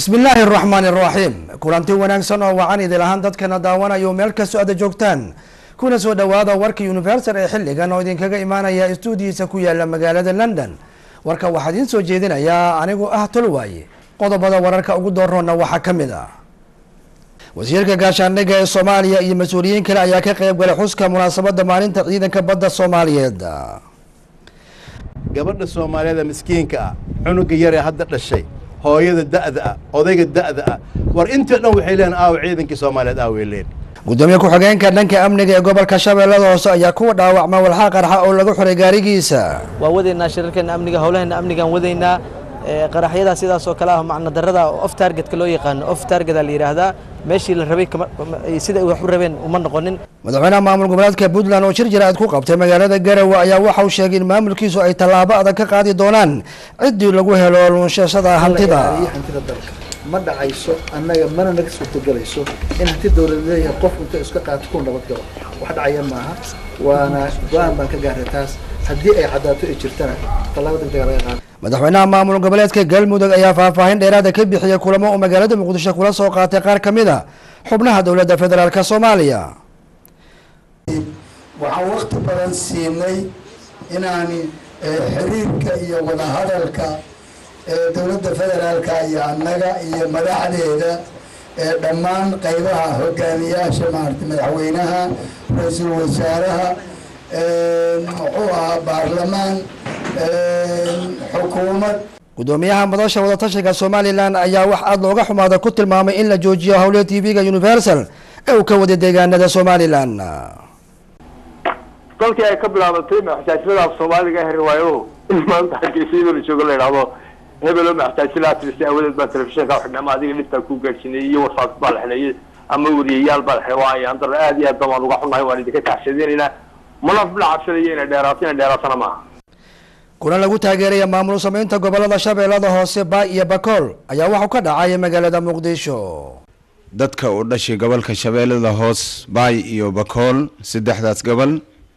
bismi illaahi araxmaani araxiim kulanti wanaagsan oo wacan idil ahaan dadkana daawanayo meel kastoo aada joogtaan kuna soo dhawaada warka universal ee xilligan oo idinkaga imaanaya stuudiyiisa ku yaala magaalada london warka waxaa idiin soo jeedinayaa anigu ah tolwaaye qodobada wararka ugu dooroona waxaa ka mid ah wasiirka gaashaandhigga ee soomaaliya iyo mas-uuliyiin kale ayaa ka qeyb galay xuska munaasabadda maalinta ciidanka badda soomaaliyeed gabadha soomaaliyeeda miskiinka ah cunuga yaree hadda dhashay hooyada da'da ah odayga da'da ah war intii dhan waxay leeyihin aaw ciidankii soomaaliyeed aaway leen gudoomiye ku-xigeenka dhanka amniga ee gobolka shabeellada hoose ayaa kuwa dhaawacma walxaa qarxa oo lagu xiray gaarigiisa waa wadaynaa shirarkeena amniga howlaheena amnigaan wadaynaa qaraxyada sidaas oo kale ah macna darada off targetka loo yaqaano off targeta la yidhaahdaa meeshii la rabay sida wax u rabeen uma noqonin madaxweynaha maamul goboleedka puntland oo shir jaraad ku qabtay magaalada garowe ayaa waxa uu sheegay in maamulkiisu ay tallaabo adag ka qaadi doonaan ciddii lagu helo luunshashada hantida hantida dalka ma dhacayso annaga mana naga suurtagelayso in hanti dowlad leeyahay qof inta iska qaato ku nabad galo wax dhacaya maaha waana go-aan baan ka gaaray taas haddii ay caddaato ay jirtana tallaabo degdega laga qaada madaxweynaha maamul goboleedka galmudug ayaa faahfaahin dheeraada ka bixiyay kulamo uu magaalada muqdisho kula soo qaatay qaar ka mid a xubnaha dowladda federaalk soomaaliya waxaan wakti badan siinay inaan xiriirka iyo wadahadalka dowladda federaalka iyo annaga iyo madaxdeeda dhammaan qaybaha hogaamiyaasha maarata madaxweynaha ra-iisul wasaaraha muxuu ahaa baarlamaan xukuumad gudoomiyaha madasha wadatashiga somalilan ayaa wax aada looga xumaada ku tilmaamay in la joojiyo howle t v-ga universal ee uu ka waday deegaanada somalilan kolkii ay ka bilaabatay maxsaajilada soomaaliga ah riwaayo in maanta hargeysyada la joogo la idhahdo hebelo maxsaajilaa tiristay awadeed baa telefishinka xidhnay ama adiga dhibtaa ku gaadhsiinay iyo warfaaf baa la xidhnayay ama wariyayaal baa la xidhay waa ayaan darro aad iyo aad baan waan uga xunnahay waan idinka taxshadinaynaa mana la cabsanayo inay dheeraato inay dheeraatana maaha kulan lagu taageeraya maamul sameynta gobolada shabeellada hoose baa iyo bakool ayaa waxuu ka dhacay magaalada muqdisho dadka u dhashay gobolka shabeellada hoos baay iyo bakool saddexdaas gobol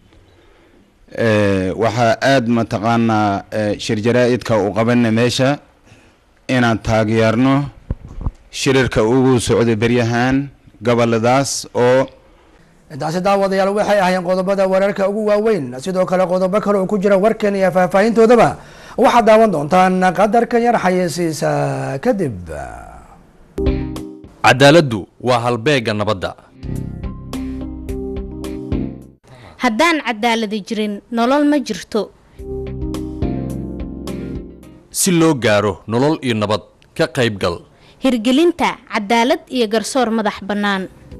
waxaa aada mataqaanaa shir jaraa-idka u qabana meesha inaan taageerno shirarka ugu socday beryahan goboladaas oo intaasi daawadayaal waxay ahaayeen qodobada wararka ugu waaweyn sidoo kale qodobo kale oo ku jira warkan iyo faahfaahintoodaba waxaad daawan doontaan qadarkan yar xayeysiisa kadib cadaaladdu waa halbeegga nabadda haddaan cadaaladi jirin nolol ma jirto si loo gaaro nolol iyo nabad ka qaybgal hirgelinta cadaalad iyo garsoor madax bannaan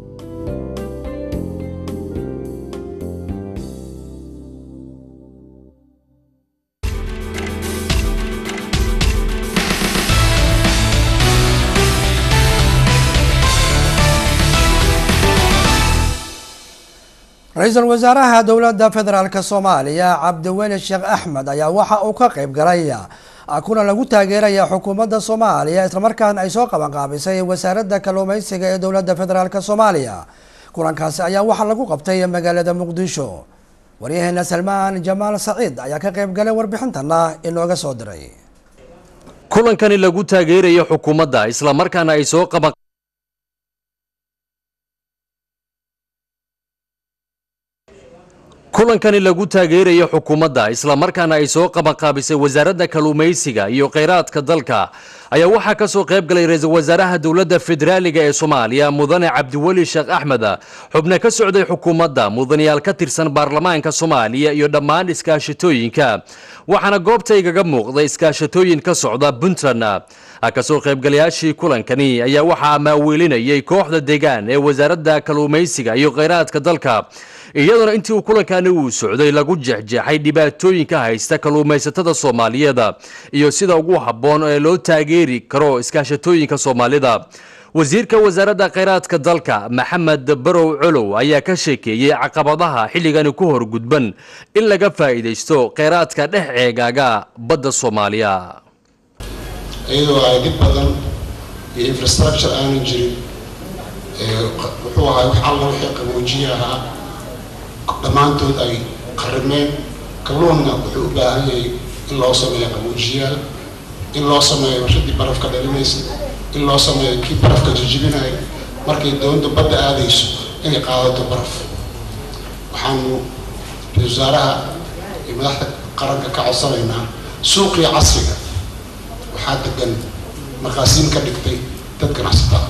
ra-iisul wasaaraha dowladda federaalk soomaaliya cabdiweli sheekh axmed ayaa waxa uu ka qeyb galay kulan lagu taageeraya xukuumadda soomaaliya islamarkaana ay soo qabanqaabisay wasaaradda kalluumeysiga ee dowladda federaalk soomaaliya kulankaasi ayaa waxaa lagu qabtay magaalada muqdisho waryaheena salmaan jamaal saciid ayaa ka qeyb galay warbixintana inooga soo diray kulankani lagu taageerayo xukuumadda islamarkaana ay soo qaban kulankani lagu taageerayo xukuumadda islamarkaana ay soo qabanqaabisay wasaaradda kalluumaysiga iyo kheyraadka dalka ayaa waxaa ka soo qayb galay ra-iisul wasaaraha dowladda federaaliga ee soomaaliya mudane cabdiweli sheekh axmed xubne ka socday xukuumadda mudanayaal ka tirsan baarlamaanka soomaaliya iyo dhammaan iskaashatooyinka waxaana goobta igaga muuqda iskaashatooyin ka socda puntland kasoo qaybgalayaashii kulankani ayaa waxaa maaweelinayay kooxda deegaan ee wasaaradda kalluumaysiga iyo kheyraadka dalka iyadoona intii uu kulankani uu socday lagu jexjeexay dhibaatooyinka haysta kalluumaysatada soomaaliyeed iyo sida ugu habboon ee loo taageeri karo iskaashatooyinka soomaalida wasiirka wasaaradda kheyraadka dalka maxamed barow colow ayaa ka sheekeeyey caqabadaha xilligani ku horgudban in laga faa'iidaysto kheyraadka dhex ceegaaga badda soomaaliya iyadoo ay dhib badan iyo infrastructure aanan jirin wuxuu ahaa wax alla wixii qaboojiye ahaa dhammaantood ay qarimeen kalluunna wuxuu u baahan yahay in loo sameeyo qaboojiyaal in loo sameeyo warshadii barafka dhalinaysa in loo sameeyo kii barafka jijibinayo markay doonta badda aadayso inay qaadato baraf waxaanu ra-isul wasaaraha iyo madaxda qaranka ka codsanaynaa suuqii casriga waxaa degan markaasiin ka dhigtay dad ganacsatada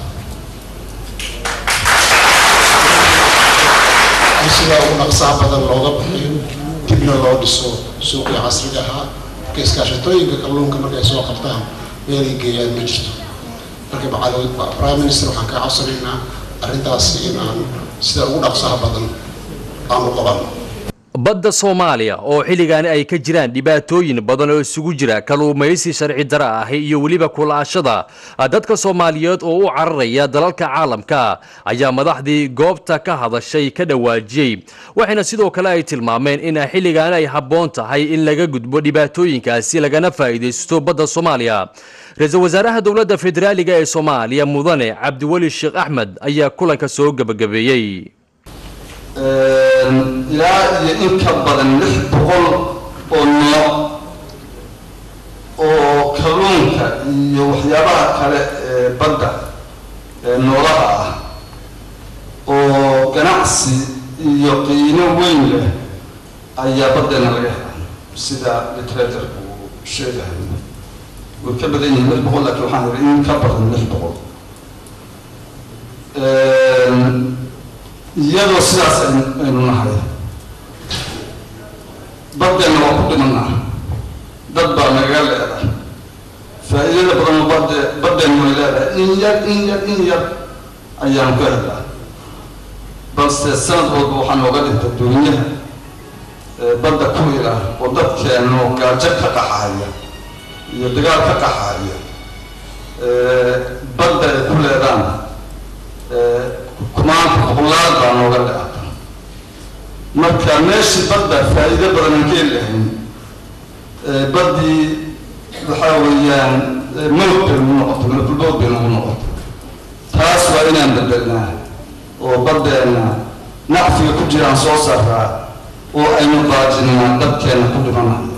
in sidaa ugu naqsaha badan looga bixiyo dibna loo dhiso suuqii casriga ahaa marka iskaashatooyinka kalluunka markay soo qabtaan meelay geeyaan ma jirto marka macalin prime minister waxaan kaa codsanaynaa arrintaasi in aan sida ugu dhaqsaha badan aan u qabanno badda soomaaliya oo xilligaani ay ka jiraan dhibaatooyin badan oo isugu jira kalluumaysi sharci dara ah iyo weliba kulaashada dadka soomaaliyeed oo u cararaya dalalka caalamka ayaa madaxdii goobta ka hadashay ka dhawaajiyey waxayna sidoo kale ay tilmaameen in xilligaani ay habboon tahay in laga gudbo dhibaatooyinkaasi lagana faa'iidaysto badda soomaaliya ra-iisul wasaaraha dowladda federaaliga ee soomaaliya mudane cabdiweli sheekh axmed ayaa kulanka soo gebagabeeyey ilaa iyo in ka badan lix boqol oo nooc oo kalluunka iyo waxyaabaha kale ee badda ee noolaha ah oo ganacsi iyo qiimo weyn leh ayaa baddeena laga helaa sida literaturku uu sheegahay way ka badan yihiin lix boqol laakiin waxaan yidhi in ka badan lix boqol iyadoo sidaas aynu nahay baddeena waa ku dhimanaa dad baa nagaga leedahay faa'iidada badan oo badde baddeena way leedahay in yar in yar in yar ayaanu ka helaa balse sanad walba waxaa nooga dhintay duunyaha badda ku ila oo dadkeenu gaajo ka qaxaya iyo dagaal ka qaxaya badda ay ku leedaan kumaanka boqolaal baa nooga leata marka meeshii badda faa'iido badan aan ka heli lahayn baddii waxaa weeyaan mawd bay nagu noqotay malkulbood bay nagu noqotay taas waa inaan bedelnaa oo baddeena nacfiga ku jiraan soo saaraa oo aynu qaajinaa dadkeena ku dhimanaya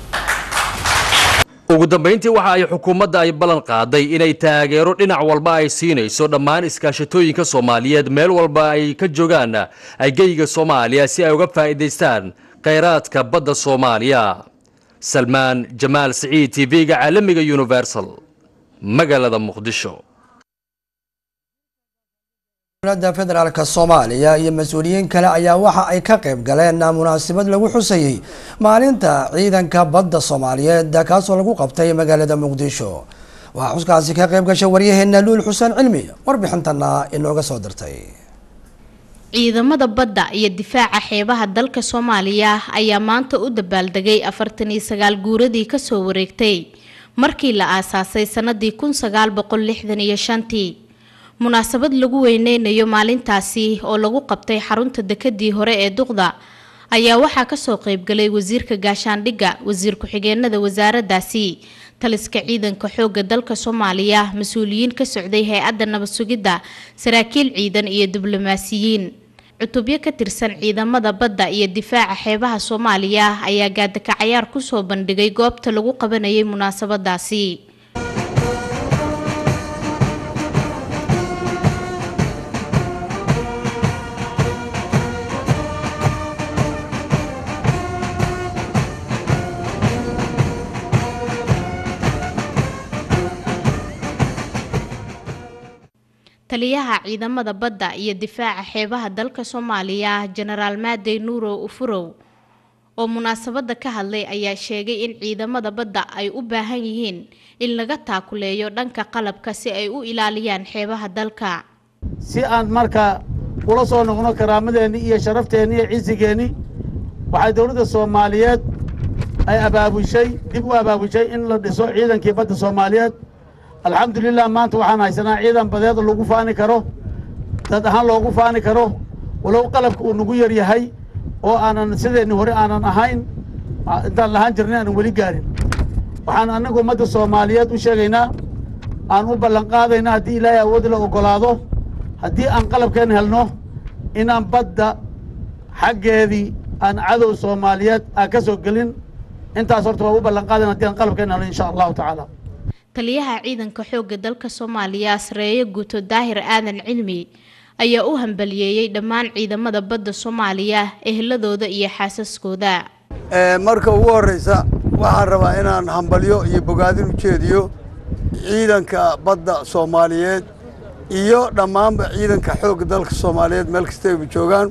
ugu dambayntii waxa ay xukuumadda ay ballan qaaday inay taageero dhinac walba ay siinayso dhammaan iskaashatooyinka soomaaliyeed meel walba ay ka joogaan geyga soomaaliya si ay uga faa'iidaystaan khayraadka badda soomaaliya salmaan jamaal siciid t v-ga caalamiga universal magaalada muqdisho dowladda federaalk soomaaliya iyo mas-uuliyiin kale ayaa waxa ay ka qayb galeen munaasabad lagu xusayey maalinta ciidanka badda soomaaliyeed kaasoo lagu qabtay magaalada muqdisho waxaa xuskaasi ka qayb gashay waryaheena luul xuseen cilmi warbixintana inooga soo dirtay ciidamada badda iyo difaaca xeebaha dalka soomaaliya ayaa maanta u dabaaldegay afartan iyo sagaal guuradii kasoo wareegtay markii la aasaasay sanadii kun sagaal boqol lixdan iyo shantii munaasabad lagu weyneynayo maalintaasi oo lagu qabtay xarunta dekadii hore ee duqda ayaa waxaa kasoo qeybgalay wasiirka gaashaandhigga wasiir ku-xigeenada wasaaradaasi taliska ciidanka xooga dalka soomaaliya mas-uuliyiin ka socday hay-adda nabad sugidda saraakiil ciidan iyo diblomaasiyiin cutubyo ka tirsan ciidamada badda iyo difaaca xeebaha soomaaliya ayaa gaadakacayaar kusoo bandhigay goobta lagu qabanayay munaasabadaasi taliyaha ciidamada badda iyo difaaca xeebaha dalka soomaaliya jenaraal maadey nuurow ufurow oo munaasabada ka hadlay ayaa sheegay in ciidamada badda ay u baahan yihiin in laga taakuleeyo dhanka qalabka si ay u ilaaliyaan xeebaha dalka si aan marka ula soo noqno karaamadeenni iyo sharafteenni iyo cisigeenni waxay dowladda soomaaliyeed ay abaabushay dib u abaabushay in la dhiso ciidankii badda soomaaliyeed alxamdulilah maanta waxaan haysanaa ciidan badeed lagu faani karo dad ahaan loogu faani karo walow qalabka uu nagu yar yahay oo aanan sideenni hore aanan ahayn intaan lahaan jirnay aanan weli gaarin waxaan annagu ummadda soomaaliyeed u sheegaynaa aan u ballanqaadayna haddii ilaahay awood la oggolaado haddii aan qalabkeen helno inaan badda xaggeedii aan cadow soomaaliyeed aan ka soo gelin intaas horta waa u ballanqaadayna haddii aan qalabkeen helno insha allahu tacaala taliyaha ciidanka xoogga dalka soomaaliya sareeyo guuto daahir aadan cilmi ayaa u hambaliyeeyey dhammaan ciidamada badda soomaaliya eheladooda iyo xaasaskooda marka ugu horeysa waxaan rabaa inaan hambalyo iyo bogaadin u jeediyo ciidanka badda soomaaliyeed iyo dhammaanba ciidanka xoogga dalka soomaaliyeed meel kastayba joogaan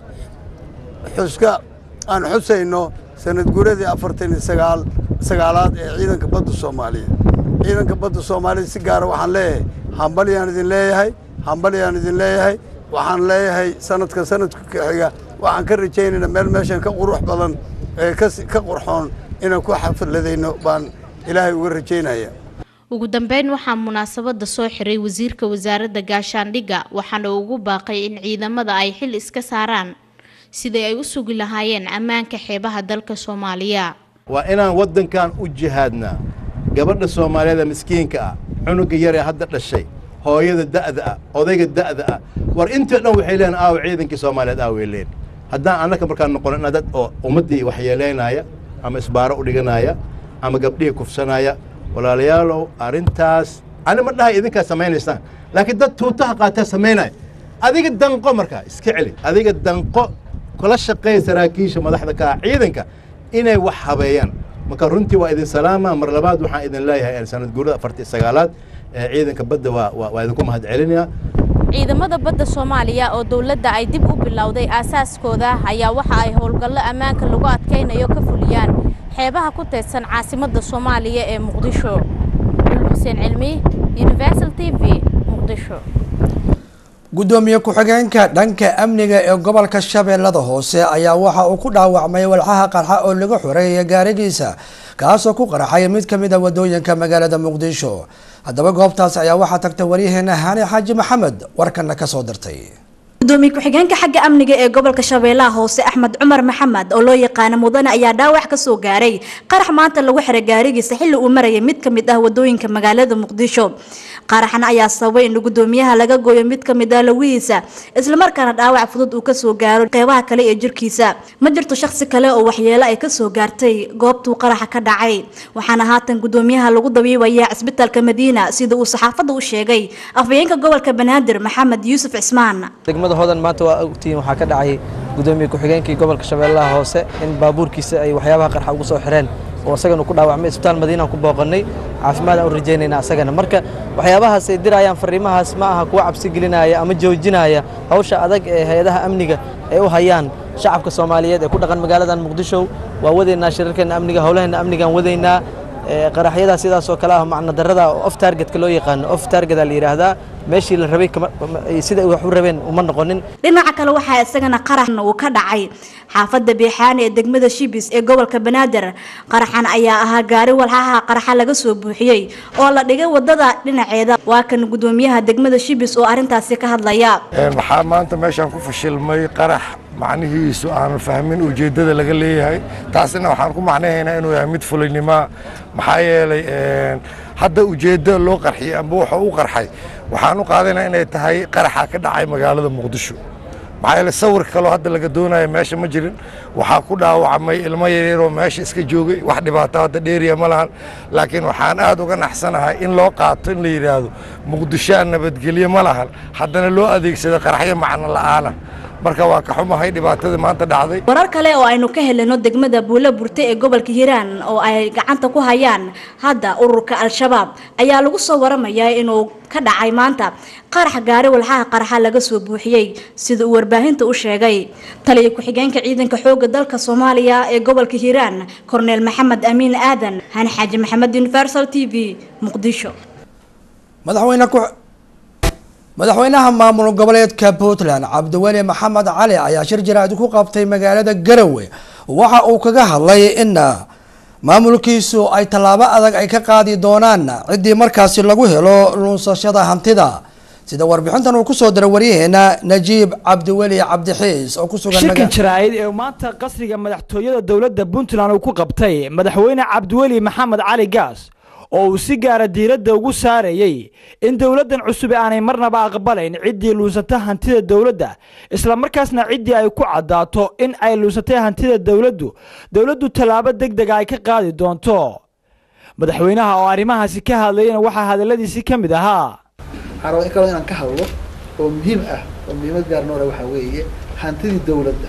xuska aan xusayno sanad guuradii afartan iyo sagaal sagaalaad ee ciidanka badda soomaaliyeed ciidanka badda soomaaliyeed si gaara waxaan leeyahay hambalyaan idin leeyahay hambalyaan idin leeyahay waxaan leeyahay sanadka sanadka ka xiga waxaan ka rajaynaynaa meel meeshan ka qurux badan ee ka qurxoon inaan ku xafladayno baan ilaahay uga rajaynaya ugu dambeyn waxaa munaasabada soo xiray wasiirka wasaaradda gaashaandhigga waxaana ugu baaqay in ciidamada ay xil iska saaraan sidai ay u sugi lahaayeen ammaanka xeebaha dalka soomaaliya waa inaan waddankan u jihaadnaa gabadha soomaaliyeed ee miskiinka ah cunuga yaree hadda dhashay hooyada da'da ah odayga da'da ah war intoo dhan waxay leeyihin aawa ciidankii soomaaliyeed aaway leen haddaan annaka markaan noqono inaa dad oo ummaddii waxyeelaynaya ama isbaaro u dhiganaya ama gabdhihii kufsanaya walaalayaalow arrintaas ani ma dhahay idinkaa samaynaysaan laakiin dad tuutaha qaataa samaynaya adiga danqo markaa iska celi adiga danqo kula shaqeeya saraakiisha madaxda ka ah ciidanka inay wax habeeyaan marka runtii waa idin salaama mar labaad waxaan idin leeyahay sanad guurada afartii sagaalaad ee ciidanka badda waa waa idinku mahad celinayaa ciidamada badda soomaaliya oo dowladda ay dib u bilowday aasaaskooda ayaa waxa ay howlgallo ammaanka lagu adkaynayo ka fuliyaan xeebaha ku teedsan caasimadda soomaaliya ee muqdisho dul xuseen cilmi universal t v muqdisho gudoomiye ku-xigeenka dhanka amniga ee gobolka shabeellada hoose ayaa waxa uu ku dhaawacmay walxaha qarxa oo laga xoreeyay gaarigiisa kaasoo ku qaraxay mid ka mid a wadooyinka magaalada muqdisho haddaba goobtaas ayaa waxaa tagtay waryaheena haani xaaji maxamed warkana kasoo dirtay gudoomiye ku-xigeenka xagga amniga ee gobolka shabeellaha hoose axmed cumar maxamed oo loo yaqaano mudane ayaa dhaawac ka soo gaaray qarax maanta lagu xiray gaarigiisa xilli uu marayay mid ka mid ah wadooyinka magaalada muqdisho qaraxna ayaa sababay in gudoomiyaha laga gooyo mid ka mid ah lawihiisa islamarkaana dhaawac fudud uu kasoo gaaro qeybaha kale ee jirkiisa ma jirto shakhsi kale oo waxyeelo ay kasoo gaartay goobtuu qaraxa ka dhacay waxaana haatan gudoomiyaha lagu dabiibayaa cisbitaalka madiina sida uu saxaafadda u sheegay afhayeenka gobolka banaadir maxamed yuusuf cismaan degmada hodan maanta waa ogtihiin waxaa ka dhacay gudoomiye ku-xigeenkii gobolka shabeellaha hoose in baabuurkiisa ay waxyaabaha qarxa ugu soo xireen oo asagana ku dhaawacmay isbitaal madiinaan ku booqannay caafimaad aan u rajaynayna asagana marka waxyaabahaas ay dirayaan fariimahaas ma aha kuwa cabsi gelinaya ama joojinaya hawsha adag ee hay-adaha amniga ay u hayaan shacabka soomaaliyeed ee ku dhaqan magaaladan muqdisho waa wadaynaa shirarkeena amniga howlaheena amnigaan wadaynaa qaraxyada sidaas oo kale ah macna darada off targetka loo yaqaano off target la yiraahdaa meeshii la rabay sida wax u rabeen uma noqonin dhinaca kale waxaa isagana qaraxna uu ka dhacay xaafadda beexaane ee degmada shibis ee gobolka banaadir qaraxan ayaa ahaa gaari walxaha qaraxa laga soo buuxiyey oo la dhigay wadada dhinaceeda waa kan gudoomiyaha degmada shibis oo arrintaasi ka hadlaya waxaa maanta meeshaan ku fashilmay qarax macnihiisu aanan fahmin ujeeddada laga leeyahay taasina waxaan ku macnahaynaa inuu yahay mid fulinima maxaa yeelay hadda ujeeddo loo qarxiyey amba wuxuu u qarxay waxaan u qaadanayaa inay tahay qaraxa ka dhacay magaalada muqdisho maxaa yeelay sawir kaloo hadda laga doonayo meesha ma jirin waxaa ku dhaawacmay ilmo yaryaroo meesha iska joogay wax dhibaato hadda dheeriya ma lahan laakiin waxaan aad uga naxsanahay in loo qaato in la yidhaahdo muqdisho aan nabadgelye ma lahan haddana loo adeegsado qaraxyo macno la'aana marka waa ka xumahay dhibaatadii maanta dhacday warar kale oo aynu ka helino degmada buulo burte ee gobolka hiiraan oo ay gacanta ku hayaan hadda ururka al-shabaab ayaa lagu soo waramayaa inuu ka dhacay maanta qarax gaari walxaha qaraxa laga soo buuxiyey sida uu warbaahinta u sheegay taliya ku-xigeenka ciidanka xooga dalka soomaaliya ee gobolka hiiraan korneel maxamed amiin aadan hani xaaji maxamed universal t v muqdisho madaxweyne ku madaxweynaha maamul goboleedka puntland cabdiweli maxamed cali ayaa shir jaraa'id ku qabtay magaalada garowe waxa uu kaga hadlay in maamulkiisu ay tallaabo adag ay ka qaadi doonaan ciddii markaasi lagu helo lunsashada hantida sida warbixintan uu kusoo diray waryaheena najiib cabdiweli cabdixiis oo kusugan shirkan jaraa'id ee maanta qasriga madaxtooyada dowladda puntland uu ku qabtay madaxweyne cabdiweli maxamed cali gaas oo uu si gaara diiradda ugu saarayey in dowladdan cusub aanay marnaba aqbalayn ciddii luunsata hantida dowladda islamarkaasna ciddii ay ku caddaato in ay luunsatay hantida dowladdu dowladdu tallaabo deg dega ay ka qaadi doonto madaxweynaha oo arrimahaasi ka hadlayana waxaa hadalladiisii ka mid ahaa waxaan rabaa in kaloo inaan ka hadlo oo muhiim ah oo muhiimad gaar noole waxaa weeye hantidii dawladda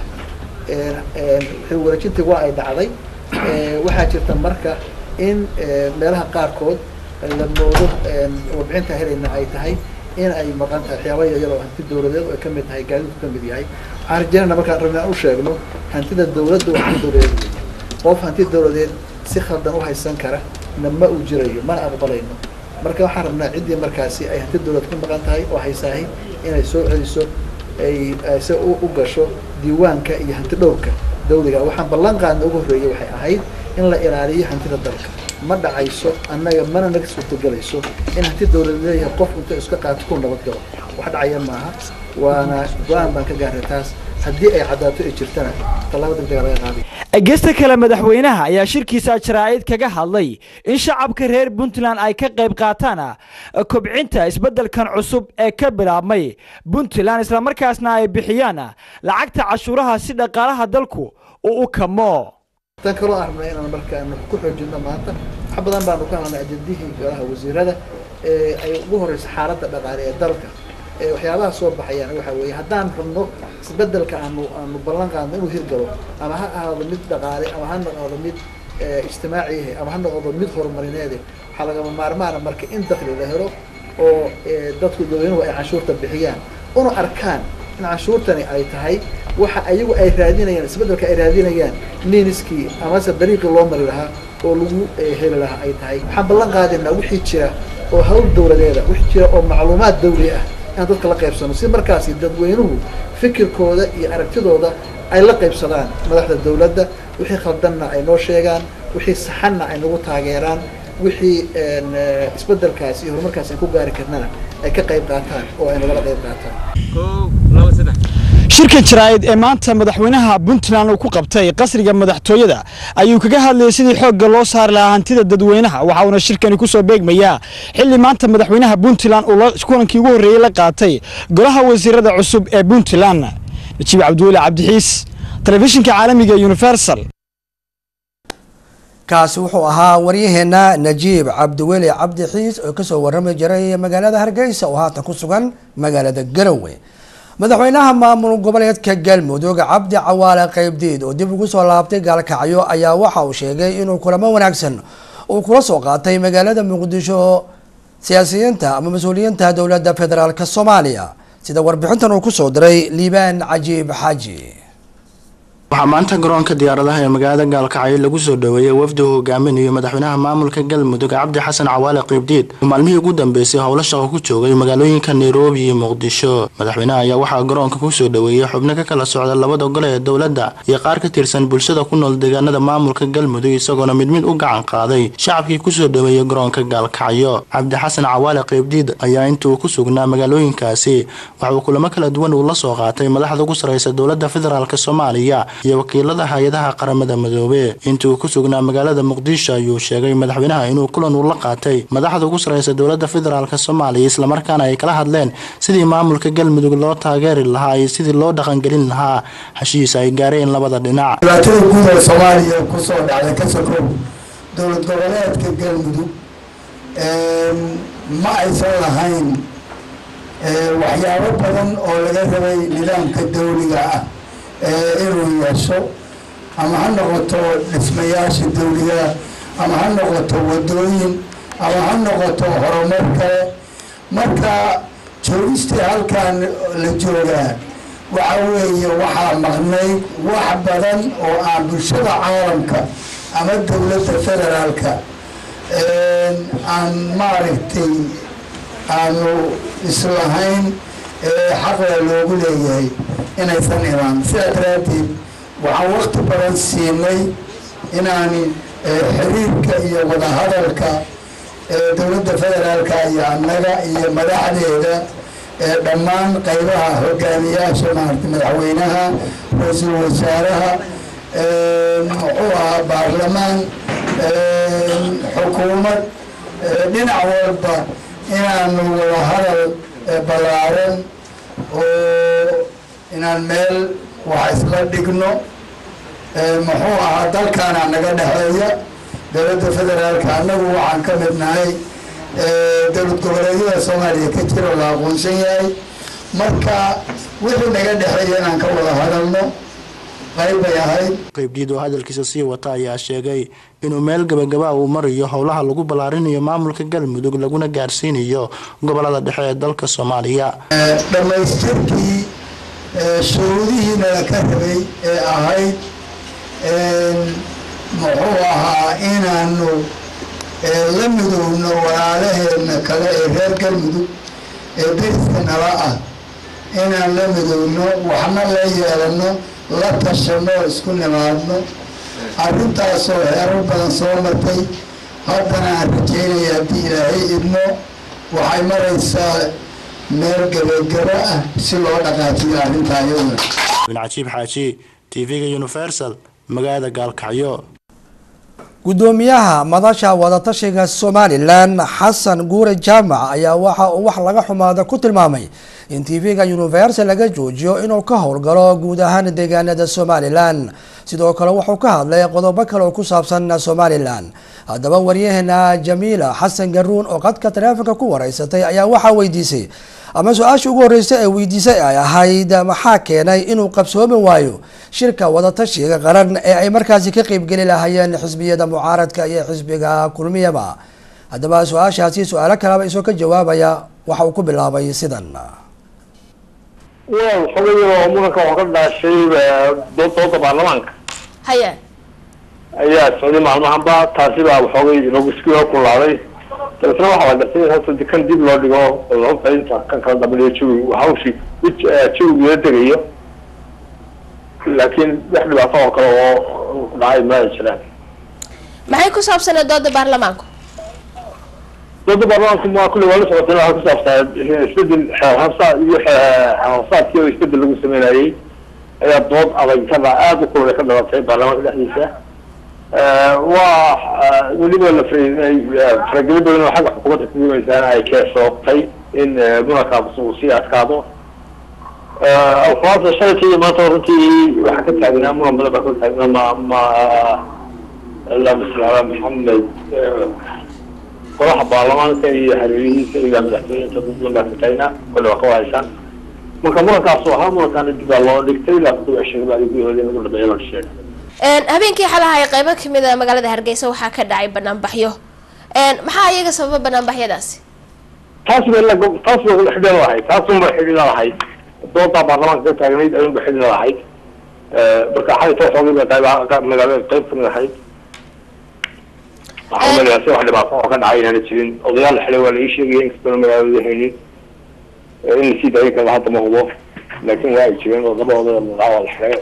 xil wareejintii waa ay dhacday waxaa jirta marka in meelaha qaarkood la moodo warbixinta helayna ay tahay in ay maqan tahay waxyaaba yaryar oo hanti dawladeed oo ay kamid tahay gaadiidku kamid yahay waxaan rajeynayna markaan rabna aan u sheegno hantida dawladda waa hanti dawladeed weeye qof hanti dawladeed si khaldan u haysan kara na ma uu jirayo mana aqbalayno marka waxaan rabnaa ciddii markaasi ay hanti dawlad ku maqan tahay oo haysaahay inay soo celiso ay se u gasho diiwaanka iyo hanti dhowrka dawliga waxaan ballan qaadna ugu horreeyay waxay ahayd in la ilaaliyo hantida dalka ma dhacayso annaga mana naga suurtagelayso in hanti dawlad leeyahay qof inta iska qaato ku nabad galo wax dhacaya maaha waana go-aan baan ka gaaray taas haddii ay caddaato ay jirtana tallaabo degdega laga qaaday gesta kale madaxweynaha ayaa shirkiisa jaraa'id kaga hadlay in shacabka reer puntland ay ka qayb qaataan kobcinta isbeddelkan cusub ee ka bilaabmay puntland islamarkaasna ay bixiyaan lacagta cashuuraha si dhaqaalaha dalku uu u kamo tan kaloo aan rabnay inaan markaan ku xoojino maanta wax badan baanu ka hadlnay ajendihii golaha wasiirada ee ay ugu horeyso xaaladda dhaqaale ee dalka waxyaabaha soo baxayaan waxa weeye haddaan rabno isbedelka aanu aanu ballan qaadno inuu hirgalo ama ha ahaado mid dhaqaale ama ha noqdo mid ijtimaaciyahe ama ha noqdo mid horumarineede waxaa lagama maarmaana marka in dakli la helo oo dadku dadweynuhu ay canshuurta bixiyaan una arkaan in canshuurtani ay tahay waxa ayagu ay raadinayaan isbedelka ay raadinayaan niiniskii amase dariiqii loo mari lahaa oo lagu heli lahaa ay tahay waxaan ballan qaadaynaa wixii jira oo hawl dawladeeda wixii jira oo macluumaad dawli ah inaan dadka la qaybsano si markaasi dadweynuhu fikirkooda iyo aragtidooda ay la qaybsadaan madaxda dawladda wixii khaldanna ay noo sheegaan wixii saxanna ay nagu taageeraan wixii isbedelkaasi iyo horumarkaasi aan ku gaari karnana ay ka qayb qaataan oo ay nagala qayb qaataan shirkan jaraa'id ee maanta madaxweynaha puntland uu ku qabtay qasriga madaxtooyada ayuu kaga hadlayay sidii xoogga loo saari lahaa hantida dadweynaha waxa uuna shirkani ku soo beegmayaa xilli maanta madaxweynaha puntland uu kulankii ugu horreeyey la qaatay golaha wasiirada cusub ee puntland najiib cabdiweli cabdixiis telefishinka caalamiga universal kaasi wuxuu ahaa waryaheena najiib cabdiweli cabdixiis oo kasoo warrami jiray magaalada hargeysa oo haatan ku sugan magaalada garowe madaxweynaha maamul goboleedka galmudug cabdi cawaale qeybdiid oo dib ugu soo laabtay gaalkacyo ayaa waxa uu sheegay inuu kulamo wanaagsan uu kula soo qaatay magaalada muqdisho siyaasiyiinta ama mas-uuliyiinta dowladda federaalk soomaaliya sida warbixintan uu kusoo diray liibaan cajiib xaaji waxaa maanta garoonka diyaaradaha ee magaalada gaalkacyo lagu soo dhoweeyey wafdi uu hogaaminayo madaxweynaha maamulka galmudug cabdi xasan cawaale qiibdiid oo maalmihii ugu dambeysay howlo shaqo ku joogay magaalooyinka nairobi iyo muqdisho madaxweynaha ayaa waxaa garoonka kusoo dhoweeyey xubno ka kala socda labada gole ee dowladda iyo qaar ka tirsan bulshada ku nool deegaanada maamulka galmudug isagoona mid mid u gacan qaaday shacabkii kusoo dhoweeyey garoonka gaalkacyo cabdi xasan cawaale qiibdiid ayaa inta uu ku sugnaa magaalooyinkaasi waxa uu kulamo kala duwan uu la soo qaatay madaxda ugu sareysa dowladda federaalk soomaaliya iyo wakiilada hay-adaha qaramada midoobe intii uu ku sugnaa magaalada muqdisho ayuu sheegay madaxweynaha inuu kulan uu la qaatay madaxda ugu sareysa dowladda federaalk soomaaliya islamarkaana ay kala hadleen sidii maamulka galmudug loo taageeri lahaa iyo sidii loo dhaqangelin lahaa heshiisa ay gaareen labada dhinac dhibaatada guud ee soomaaliya kusoo dhacday ka sokow dowlad goboleedka galmudug ma aysan lahayn waxyaabo badan oo laga rabay nidaamka dawliga ah inuu yeesho ama ha noqoto dhismayaasha dawliga ama ha noqoto wadooyin ama ha noqoto horumar kale marka joogistii halkan la joogaa waxa weeye waxaa maqnayd wax badan oo aan bulshada caalamka ama dowladda federaalka aan maaragtay aanu islahayn xaqla loogu leeyahay inaysan imaan sidaa daraaddeed waxaan wakti badan siinay inaani xiriirka iyo wadahadalka dowladda federaalka iyo annaga iyo madaxdeeda dhammaan qaybaha hogaamiyaasha maarata madaxweynaha ra-iisul wasaaraha muxuu ahaa baarlamaan xukuumad dhinac walba inaanu wadahadal ballaaran oo inaan meel wax isla dhigno muxuu ahaa dalkaana naga dhexeeya dowladda federaalka annagu waxaan ka mid nahay dowlad goboleedyada soomaaliya ka jira la aqoonsan yahay marka wixii naga dhexeeya inaan ka wada hadalno qayb bay ahayd qaybdiid oo hadalkiisa sii wata ayaa sheegay inuu meel gabagaba uu marayo howlaha lagu ballaarinayo maamulka galmudug laguna gaarsiinayo gobolada dhexe ee dalka soomaaliya dhammaystirkii shuruudihii nala ka rabay ee ahayd muxuu ahaa inaanu la midoobno walaalaheedna kale ee reer galmudug ee deriska nala ah inaan la midoobno waxna la yeelano la tashano isku nimaadno arrintaasoo heerar badan soo martay haddana aan rajeynaya haddii ilaahay idmo waxay maraysaa meel gebagabo ah si loo dhaqaajiyo arrintaa iyaduna bin cajiib xaaji tv-ga universal magaalada gaalkacyo gudoomiyaha madasha wadatashiga somalilan xasan guure jaamac ayaa waxa uu wax laga xumaada ku tilmaamay in tv-ga universal laga joojiyo inuu ka howlgalo guud ahaan deegaanada somalilan sidoo kale wuxuu ka hadlay qodobo kale oo ku saabsan somalilan haddaba waryaheena jamiila xasan garuun oo qadka taleefonka ku wareysatay ayaa waxaa weydiisay ama su-aasha ugu horreysay ee weydiisay ay ahayd maxaa keenay inuu qabsoomi waayo shirka wadatashiga qaran ee ay markaasi ka qeybgeli lahaayeen xisbiyada mucaaradka iyo xisbiga kulmiyaba haddaba su-aashaasi su-aalo kaleba isoo ka jawaabaya waxa uu ku bilaabay sidan waa xogayoo muranka waxaa ka dhaashay dooda baarlamaanka haya ayaa socday maalmahanba taasi baa waxoogay inagu iskula kulaaday dabeetna waxaa la gartay in horta kan dib loo dhigo sababta inta kan kala dambeeyo jawi hawshii jawigeeda degayo laakiin wax dhibaato oo kale oo dhacay ma ay jiraan maxay ku saabsaneed dooda baarlamaanku dooda baarlamaanku ma kulli waa la socotay waxaa ku saabsanaa isbedel xeerhabsaa iyo xeerhabsaadkii oo isbedel lagu sameynayay ayaa dood adag ka dha aada u kululay ka dhalatay baarlamaanka dhexdiisa waa weliba la farageli badan oo xagga xukuumadda kagumaysaana ay keesoobtay in murankaas uu sii adkaado alfaasa shalayka iyo maanta runtii waxaa ka taagnaa muran badan baa ka taagnaa ma ma lamasla maxamed golaha baarlamaanka iyo hareerihiisa ilaa madaxtooyinta dad badan baa ka taagnaa kole waa ka wahaysaan marka murankaasoo ahaa murankaana dib baa loo dhigtay ilaa kuwa sheegay gudahooda in lagu dhameeyo la sheegay habeenkii xalaha ee qaybo kamid a magaalada hargeysa waxaa ka dhacay banaanbaxyo maxaa iyaga sababa banaanbaxyadaasi taas ba taas ba xidhiidha lahayd taasunba xidhiidha lahayd doodaa baarlamaanka ka taagnayd ayunba xidhiidha lahayd marka xalayta xoogay ba qayb magaalada qayb kamid ahayd waxaa umaleyaa si wax dhibaato oo ka dhacay inaana jirin odayaal la xidhay waa la ii sheegaya inkastoona magaalada haynin in lasii daayin kara hadda ma hubo laakiin waa ay jireen oo laba odaya waa la xidhay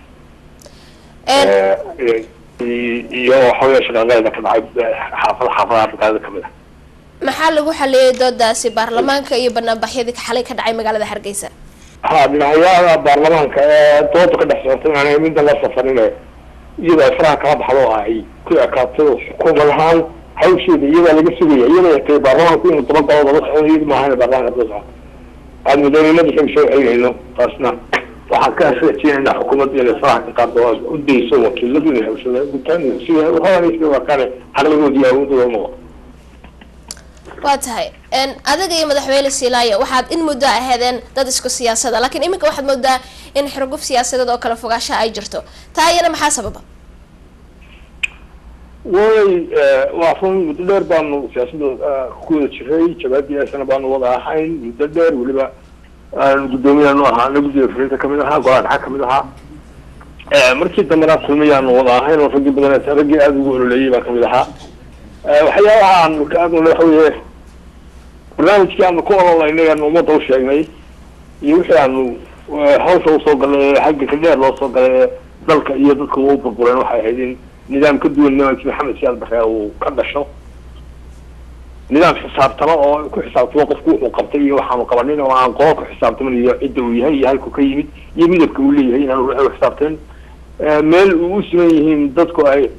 iyo waxawey shaqaaqeeda ka dhacay xaafada xaafadaha magaalada kamid ah maxaa lagu xaliyey doodaasi baarlamaanka iyo banaanbaxyadii xalay ka dhacay magaalada hargeysa ha dhinacyada baarlamaanka ee dooda ka dhex socotay aan midda la safarin iyada ay faraha kala baxdo oo ay ku ekaato xukuumad ahaan hawsheeda iyadaa laga sugaya iyada tay baarlamaanku inuu dabagalo daba socdo iyada maahan baarlamaanka daba socdo aad madaxweynada xil soo celinayno taasna waxaan ka rajeynaynaa xukuumadda inay faraha ka qaado oo u dayso wakiiladu inay hawshada gutaan sida horanaysa waa kane xaqligoodi iyo awoodooda noqo waa tahay adiga iyo madaxweyne silaayo waxaad in muddo aheedeen dad isku siyaasada laakiin iminka waxaad moodaa in xurguf siyaasadeed oo kale fogaasha ay jirto taa iyana maxaa sababa way waa run muddo dheer baanu siyaasadda ku wada jiray jabaadiyaasana baanu wada ahayn muddo dheer weliba guddoomiyaanu ahaana guddiga fulinta kamid ahaa golaha dhaxa kamid ahaa markii dambena kulmiyaanu wada ahayn oo raggii badan raggii aada ugu ololeeyay baa kamid ahaa waxyaabaha aanu ka hadlay waxa weeye barnaamijkii aanu ku ololaynay aanu ummadda u sheegnay iyo wixii aanu hawsha usoo galay ee xagga ka dheer loo soo galay ee dalka iyo dadka u burbureen waxay ahayd in nidaam ka duwan nidaamkii maxamed siyaad barre uu ka dhasho nidaam xisaabtamo oo ku xisaabtamo qofku wuxuu qabtay iyo waxaanu qabanin oo aan qola ku xisaabtamin iyo cidda uu yahay iyo halku ka yimid iyo midabka uu leeyahay inaan u xisaabtamin meel uu u siman yihiin dadku ay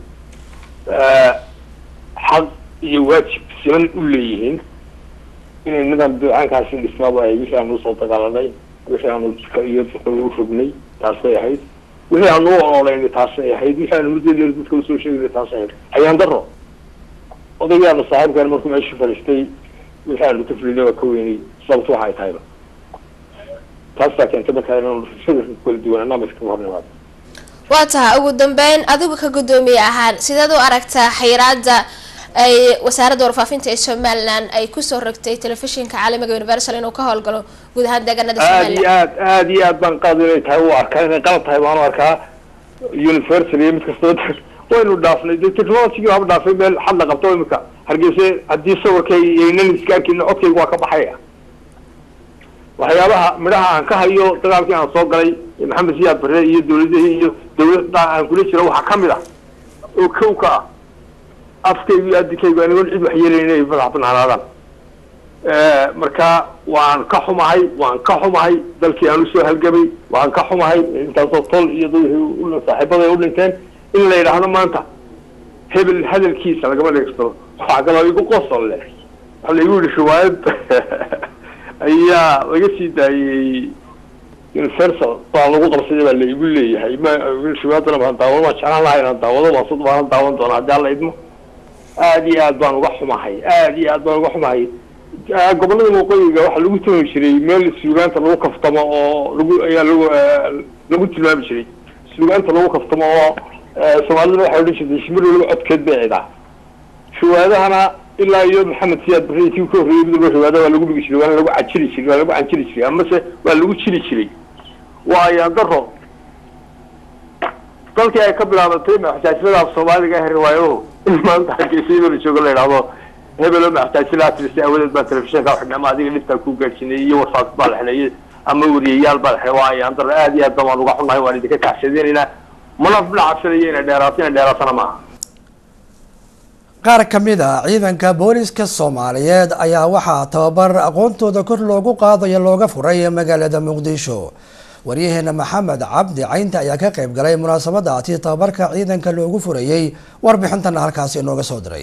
xaq iyo waajib siman u leeyihiin inay nidaam ducaankaasi dhismaaba ay wixii aanu usoo dagaalanay wixii aanu jika iyo duka u rognay taas bay ahayd wixii aanu u ololeynay taasay ahayd wixii aanu muddo dheer dadka usoo sheegaynay taasay ahayd ayaan daro odaygaana saaxiibkaan markuu meesha fadhiistay wixii aanu ka fulinay waa ka weynay sababtu waxa ay tahayba taasaa keentay markaa inaanu fikirka kala duwanaanaa iska hor nimaado waa tahay ugu dambeyn adigu ka guddoomiye ahaan sideed u aragtaa xayiraada ay wasaaradda warfaafinta ee somalilan ay kusoo rogtay telefishinka caalamiga universal inuu ka howlgalo guud ahaan deegaanada aad iyo somalilan aad aad iyo aad baan qaad inay tahay u arkaa inay qalad tahay baan u arkaa universal iyo mid kastaba waynu dhaafnay de technology haba dhaafay meel xad la qabto imika hargeysa haddii sawirkay aynan iska arkin codkayga waa ka baxaya waxyaabaha midhaha aan ka hayo dagaalkii aan soo galay ee maxamed siyaad bare iyo dawladihii iyo dawladda aan kula jira waxaa kamid ah oo kow ka ah afkaygu iyo adikaygu anigoon cid waxyeelayn inay madax banaanaadaan marka waan ka xumahay waan ka xumahay dalkii aan usoo halgamay waan ka xumahay intaasoo tol iyo dadwixii saaxiibada ay u dhinteen in la yidhaahdo maanta hebel hadalkiisa lagama dhegsto waxaa kaloo igu qosol leh waxaa laigu yihi riwaayad ayaa laga sii daayey universal baa lagu qabsaday baa laigu leeyahay ma riwaayadana baan daawado waan jeclaan lahaa inaan daawado waan sud baanan daawan doona haddii alla idmo aad iyo aad baan uga xumahay aad iyo aad baan uga xumahay gobolada waqooyiga waxaa lagu tumi jiray meel suugaanta lagu kaftamo oo lagu ayaa lagu lagu tilmaami jiray suugaanta lagu kaftamo oo soomaalida waxay odhan jirtay shimir waliba codkeed bay cidaa riwaayadahana ilaa iyo maxamed siyaad barre tii ka horreeyay midaba riwaayada waa lagu dhigi jiray waana lagu cajiri jiray waa lagu canjiri jiray amase waa lagu jiri jiray waa ayaan daro dalkii ay ka bilaabatay maxsaasiyadaas soomaaliga ah riwaayaduhu in maanta hargeysa iyadoo la joogo la yidhaahdo hebelo maxsaasiyadaha tiristay awadeed baa telefishinka xidhnama adiga dhibtaa ku gaadhsiinay iyo warfaas baa la xidhnay ama wariyayaal baa la xidhay waa ayaan daro aad iyo aad baan uga xunahay waan idinka kacshadeynayna mana dhacabsanayo inay dheeraato inay dheeraatana maaha qaar ka mid a ciidanka booliska soomaaliyeed ayaa waxaa tababar aqoontooda kor loogu qaadayo looga furay magaalada muqdisho waryaheena maxamed cabdi caynta ayaa ka qayb galay munaasabadaasi tababarka ciidanka loogu furayey warbixintana halkaasi inooga soo diray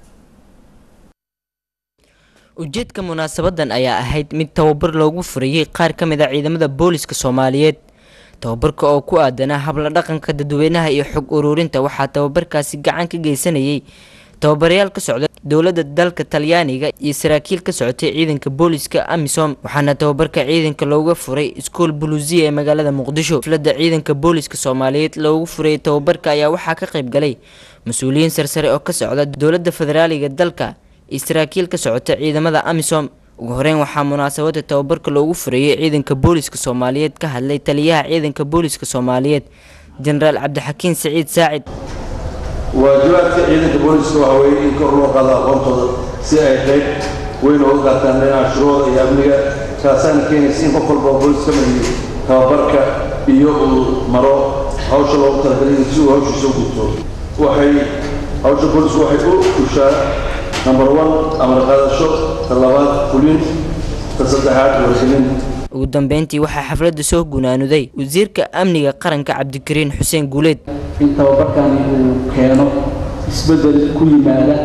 ujeedka munaasabadan ayaa ahayd mid tababar loogu furayey qaar ka mid a ciidamada booliska soomaaliyeed tababarka oo ku aadanaa habla dhaqanka dadweynaha iyo xog ururinta waxaa tababarkaasi gacan ka geysanayay tababarayaal ka socda dowladda dalka talyaaniga iyo saraakiil ka socotay ciidanka booliska amisom waxaana tababarka ciidanka looga furay iskool buluusiya ee magaalada muqdisho xafladda ciidanka booliska soomaaliyeed loogu furay tababarka ayaa waxaa ka qayb galay mas-uuliyiin sarsare oo ka socda dowladda federaaliga dalka iyo saraakiil ka socota ciidamada amisom ugu horeyn waxaa munaasabada tababarka loogu furayey ciidanka booliska soomaaliyeed ka hadlay taliyaha ciidanka booliska soomaaliyeed jenaraal cabdixakiin siciid saacid waajibaadka ciidanka booliska waxa weeye in kor loo qaado aqoontooda si ay qayb weyn uga qaataan dhinaca shuruucda iyo amniga taasaana keenaysa in qof walba oo boolis ka madiyo tababarka iyo uu maro hawsha loogu talagalay si uu hawshiisa u gudto waxay hawsha boolisku waxay u ushaa number one amar qaadasho ta labaad fulin ta saddexaad wargelin ugu dambeyntii waxaa xafladda soo gunaanuday wasiirka amniga qaranka cabdikariin xuseen guuleed in tababarkani uu keeno isbeddel ku yimaada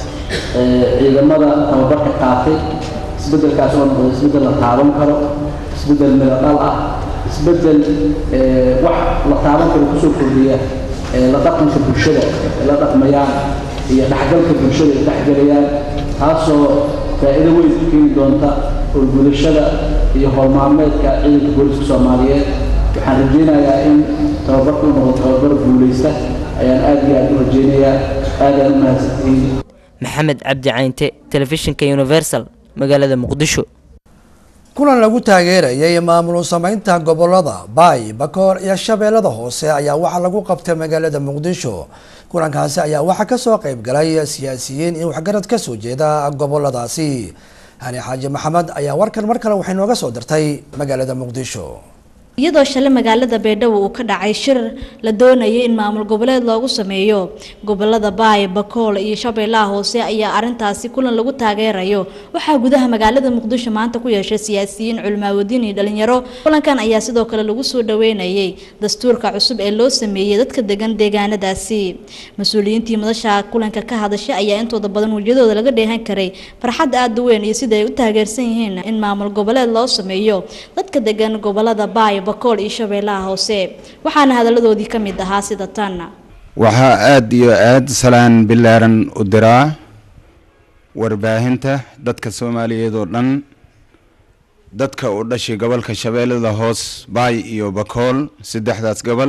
ciidamada tababarka qaatay isbeddelkaas oo noqdo isbeddel la taaban karo isbeddel midadhal ah isbeddel wax la taaban karo kusoo kordhiya la dhaqanka bulshada ay la dhaqmayaan iyo dhexgalka bulshada ay dhexgelayaan taasoo faa'iido weyn ku keeni doonta urgudashada iyo howlmaalmeedka ciidanka booliska soomaaliyeed waxaan rajaynayaa in tababarku noqdo tababar guulaysta ayaan aad iyo aad u rajaynayaa aadaan u mahadsantihiin maxamed cabdi caynte telefishinka universal magaalada muqdisho kulan lagu taageerayay maamul sameynta gobolada baay bakoor iyo shabeellada hoose ayaa waxaa lagu qabtay magaalada muqdisho kulankaasi ayaa waxaa kasoo qayb galay siyaasiyiin iyo waxgarad kasoo jeeda goboladaasi hani xaaji maxamed ayaa warkan mar kale waxay nooga soo dirtay magaalada muqdisho iyadoo shalay magaalada beedhabo uu ka dhacay shir la doonayay in maamul goboleed loogu sameeyo gobolada baay bakool iyo shabeellaha hoose ayaa arintaasi kulan lagu taageerayo waxaa gudaha magaalada muqdisho maanta ku yeeshay siyaasiyiin culimaawadiin iyo dhalinyaro kulankan ayaa sidoo kale lagu soo dhaweynayay dastuurka cusub ee loo sameeyey dadka degan deegaanadaasi mas-uuliyiintii madasha kulanka ka hadashay ayaa intooda badan wejiyadooda laga dheehan karay farxad aada u weyn iyo sida ay u taageersan yihiin in maamul goboleed loo sameeyo dadka degan gobolada baay bakool iyo shabeellaha hoose waxaana hadaladoodii ka mid ahaa sida tan waxaa aada iyo aada salaan bilaaran u diraa warbaahinta dadka soomaaliyeed oo dhan dadka u dhashay gobolka shabeellada hoos baay iyo bakool saddexdaas gobol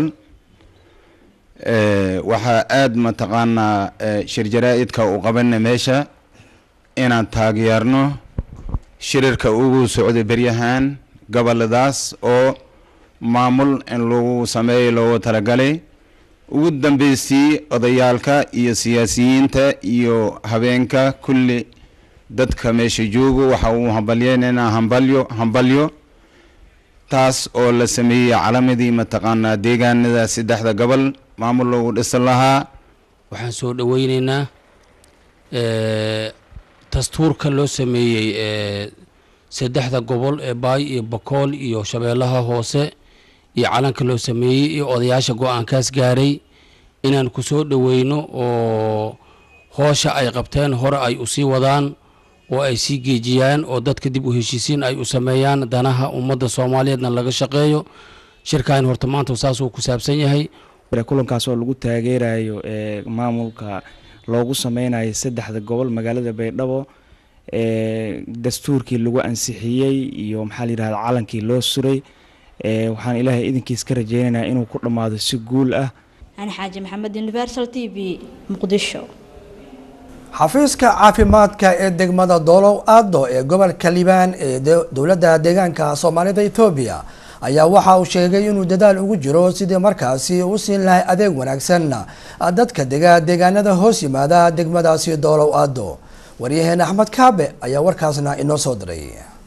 waxaa aada mataqaanaa shir jaraa-idka u qabana meesha inaan taageerno shirirka ugu socday beryahan goboladaas oo maamul in lagu sameeyo loogu talagalay ugu dambeystii odayaalka iyo siyaasiyiinta iyo habeenka kulli dadka meesha joogo waxa uu hambalyeynayna hambalyo hambalyo taas oo la sameeyey calamadii mataqaanaa deegaanada saddexda gobol maamul loogu dhisan lahaa waxaan soo dhaweyneynaa dastuurka loo sameeyey saddexda gobol ee baay iyo bakool iyo shabeellaha hoose iyo calanka loo sameeyey iyo odayaasha go-aankaas gaaray inaan ku soo dhaweyno oo hoosha ay qabteen hore ay usii wadaan oo ay sii geejiyaan oo dadka dib u heshiisiin ay u sameeyaan danaha ummadda soomaaliyeedna laga shaqeeyo shirkan horta maanta saasuu ku saabsan yahay kulankaas oo lagu taageerayo maamulka loogu sameynayo saddexda gobol magaalada baydhabo dastuurkii lagu ansixiyey iyo maxaa la yidhahda calankii loo suray waxaan ilaahay idinkiis ka rajeynaynaa inuu ku dhammaado si guul ah ani xaaji maxamed universal t v muqdisho xafiiska caafimaadka ee degmada doolow aado ee gobolka liibaan ee dowladda deegaanka soomaalida ethoobiya ayaa waxa uu sheegay inuu dadaal ugu jiro sidii markaasi u siin lahay adeeg wanaagsan dadka dega deegaanada hoos yimaada degmadaasi doolow aado waryaheena axmed kaabe ayaa warkaasna inoo soo diray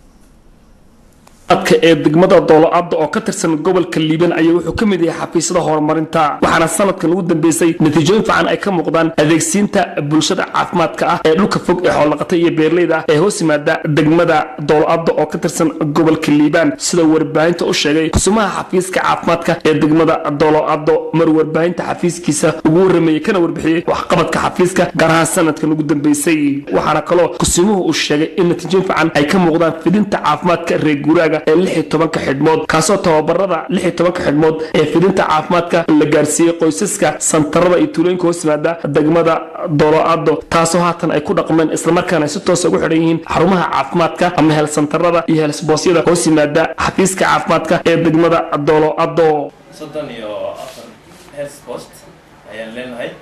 adka ee degmada doolo-adda oo ka tirsan gobolka liiban ayaa wuxuu ka mid yahay xafiisyada horumarinta waxaana sanadkan ugu dambeysay natiijooyin fiican ay ka muuqdaan adeegsiinta bulshada caafimaadka ah ee dhulka fog ee xoolaqata iyo beerleyda ah ee hoos yimaada degmada doolo-adda oo ka tirsan gobolka liibaan sida warbaahinta u sheegay kusumaha xafiiska caafimaadka ee degmada doolo-addo mar warbaahinta xafiiskiisa ugu warameeyey kana warbixiyey waxqabadka xafiiska gaar ahaan sanadkan ugu dambeysay waxaana kaloo kusimuhu uu sheegay in natiijooyin fiican ay ka muuqdaan fidinta caafimaadka reer guuraaga ee lix iyo tobanka xidhmood kaasoo tababarada lix iyo tobanka xidhmood ee fidinta caafimaadka la gaarsiiyey qoysaska santarada iyo tuulooyinka hoos yimaada degmada dolo-ado taasoo haatan ay ku dhaqmeen islamarkaana ay si toosa ugu xidhan yihiin xarumaha caafimaadka ama heelsantarada iyo heelsboosyada hoos yimaada xafiiska caafimaadka ee degmada dolo-ado soddon iyo afar health post ayaan leenahay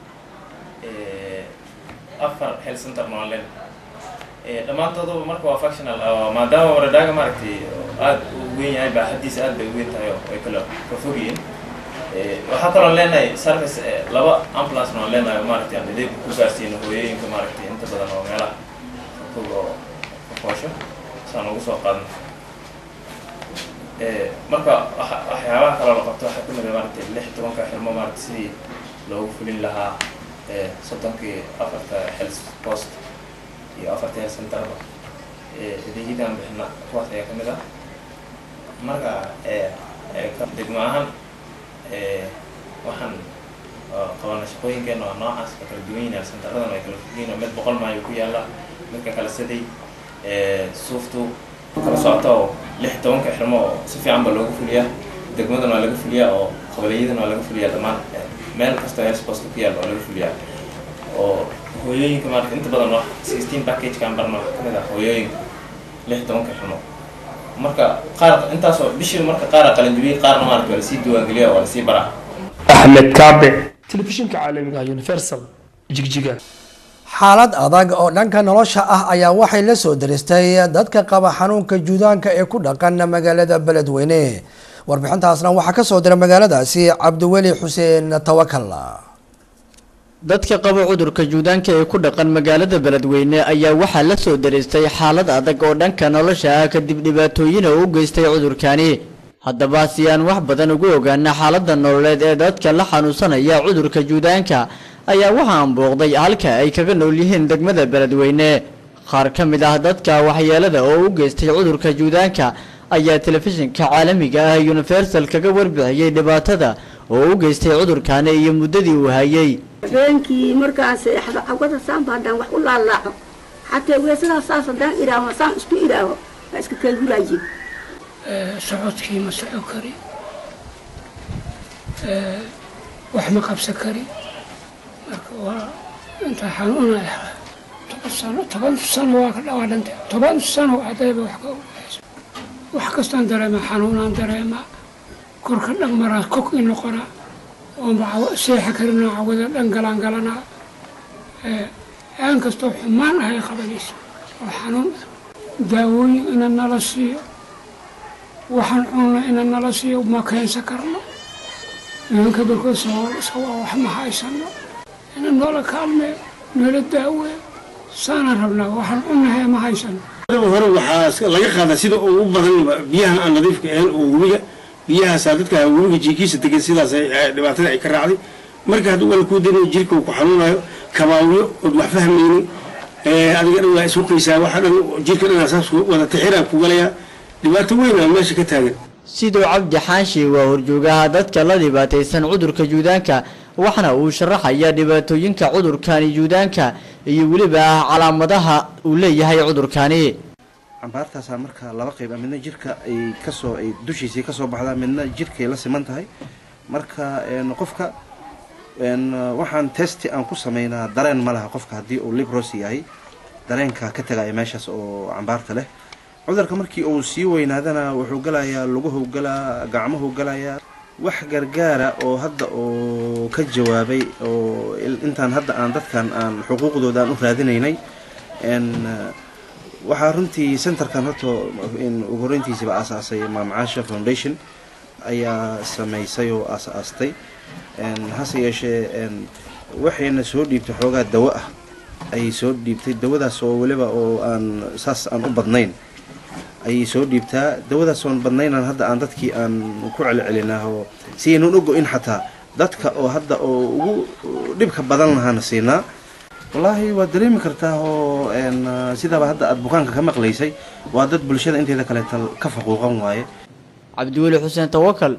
afar health centerna waan leenahay dhammaantooduba marka waa functional maadaama waradhaaga maaragtay aada u weyn yahay baaxadiisa aad bay u weyn tahay oo ay kala fofog yihiin waxaa kaloo leenahay service laba ambulance waan leenahay maaragtay aan adeeg ku gaarsiino hooyooyinka maaragtay inta badan oo meelaha fog oo fofoosho saan ugu soo qaadno marka waxyaabaha kaloo la qabto waxaa kamid a maaragtay lix tobanka xirmo maaragtay sidii loogu fulin lahaa soddonkii afarta health post iyo afartii health centerba adeegyadan bixina kuwaas ayaa kamid ah marka degmo ahaan waxaan qabana shaqooyinkeena waa noocaas ka kala duwan yihin health centeradan ay kala fogyihin mid boqol maayo ku yaala midka kale siday suuftu kala socota oo lix tobanka xirmo oo si fiican ba loogu fuliyaa degmadan waa laga fuliyaa oo qabalyadan waa laga fuliyaa dhammaan meel kastoo health post ku yaal waa laga fuliyaa oo hooyooyinka maarata inta badan wax sixteen packagekan barna waxaa kamid ah hooyooyinka lix tobanka xirmo marka qaar intaasoo bishii marka qaara qalanjibiyey qaarna maarata waa lasii diiwaangeliya waa lasii baraa axmed kaabe telefishinka caalamiga universal jigjiga xaalad adag oo dhanka nolosha ah ayaa waxay la soo daristay dadka qaba xanuunka juudaanka ee ku dhaqan magaalada beledweyne warbixintaasna waxaa ka soo diray magaaladaasi cabdiweli xuseen tawakal dadka qaba cudurka juudaanka ee ku dhaqan magaalada beledweyne ayaa waxaa la soo daristay xaalad adag oo dhanka nolosha ah kadib dhibaatooyin oo u geystay cudurkani haddaba si aan wax badan ugu ogaana xaaladda nololeed ee dadka la xanuunsanaya cudurka juudaanka ayaa waxaan booqday halka ay kaga nool yihiin degmada beledweyne qaar ka mid ah dadka waxyeelada oo u geystay cudurka juudaanka ayaa telefishinka caalamiga ah universal kaga warbixiyey dhibaatada oo u geystay cudurkani iyo muddadii uu hayay habeenkii markaas cawada saanba haddaan wax u laalaaco xataa weesadaas saas haddaan idhaaho saan isku idhaaho waa iska kayguraaye socodkii ma soco kari wax ma qabsan kari marka waa intaa xanuunaya toban sano toban sano waa ka dhawaa dhintay toban sano haddayba wax ka ogayso wax kastaan dareemaa xanuunaan dareemaa korka dhan maraa kog i noqonaa oonba seexa karinaa cawada dhan galaan galanaa aan kastoo xumaan ahay qabanaysa oo xanuun daawooyin ina nala siiyo waxaan cunna ina nala siiyo ma keensan karno nimanka barkood sawaa wax ma haysano ina noola kaalmeeyo noola daaweeyo saana rabnaa waxaan cunnahay ma haysano hore waxaa laga qaadaa sida ugu badan biyaha aan nadiifka ahayn oo webiga biyahaasaa dadka webiga jiikiisa degan sidaas dhibaatada ay ka raacday marka hadduu wala kuu daynayo jirka uu ku xanuunayo kabaawiyo ood wax fahmaynin adiga dhan waa isukaysaa waxa dhan jirka dhan saas wada tixiraan ku galayaa dhibaato weyn aa meesha ka taagan sidoo cabdi xaashi waa horjoogaha dadka la dhibaataysan cudurka juudaanka waxna uu sharaxaya dhibaatooyinka cudurkani juudaanka iyo weliba calaamadaha uu leeyahay cudurkani cambaartaasaa marka laba qayb ah midna jirka ay kasoo ay dushiisii kasoo baxdaa midna jirkay la siman tahay marka qofka waxaan testi aan ku sameynaa dareen ma laha qofka haddii uu libros yahay dareenka ka tagaya meeshaas oo cambaarta leh cudurka markii uu sii weynaadana wuxuu galayaa luguhu galaa gacmuhu galayaa wax gargaara oo hadda oo ka jawaabay oo intaan hadda aan dadkan aan xuquuqdooda aan u raadinaynay waxaa runtii centerkan horta ugu horeyntiisiba aasaasay maamcaasha foundation ayaa sameysay oo aas-aastay hase yeeshee waxayna soo dhiibtay xoogaa dawo ah ayay soo dhiibtay dawadaas oo weliba oo aan saas aan u badnayn ayay soo dhiibtaa dawadaas oon badnaynaan hadda aan dadkii aan ku celcelinaa oo si aynan u go-in xataa dadka oo hadda oo ugu dhibka badan lahaana siinaa wallaahi waad dareemi kartaa oo sidaaba hadda aada bukaanka ka maqlaysay waa dad bulshada inteeda kaleeta ka faquuqan waaye cabdiweli xuseen tawakal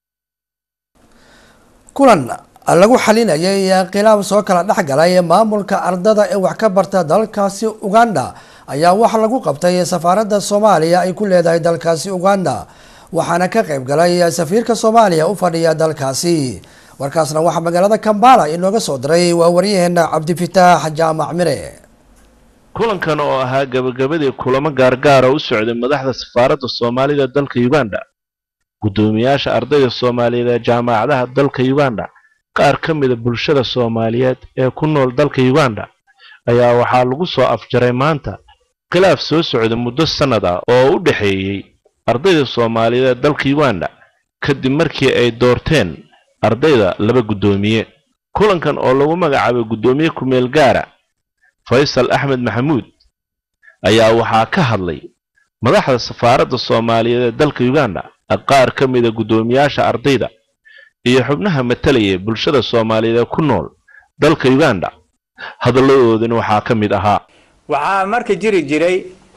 kulan lagu xalinayay khilaaf soo kala dhex galay maamulka ardada ee wax ka barta dalkaasi uganda ayaa waxa lagu qabtay safaaradda soomaaliya ay ku leedahay dalkaasi uganda waxaana ka qayb galay safiirka soomaaliya u fadhiya dalkaasi warkaasna waxaa magaalada kambala inooga soo diray waa waryaheena cabdifitaax jaamac mire kulankan oo ahaa gabagabadii kulamo gaargaara u socday madaxda safaaradda soomaalida dalka uganda guddoomiyaasha ardayda soomaaliyeed ee jaamacadaha dalka uganda qaar ka mida bulshada soomaaliyeed ee ku nool dalka uganda ayaa waxaa lagu soo afjaray maanta khilaaf soo socda muddo sannad ah oo u dhexeeyey ardayda soomaaliyeed ee dalka uganda kadib markii ay doorteen ardayda laba guddoomiye kulankan oo lagu magacaabay guddoomiye kumeel gaara faysal axmed maxamuud ayaa waxaa ka hadlay madaxda safaaradda soomaaliyeed ee dalka uganda qaar ka mida guddoomiyaasha ardayda iyo xubnaha matalaya bulshada soomaaliyeed ee ku nool dalka uganda hadalladoodina waxaa ka mid ahaa waxaa marka jiri jiray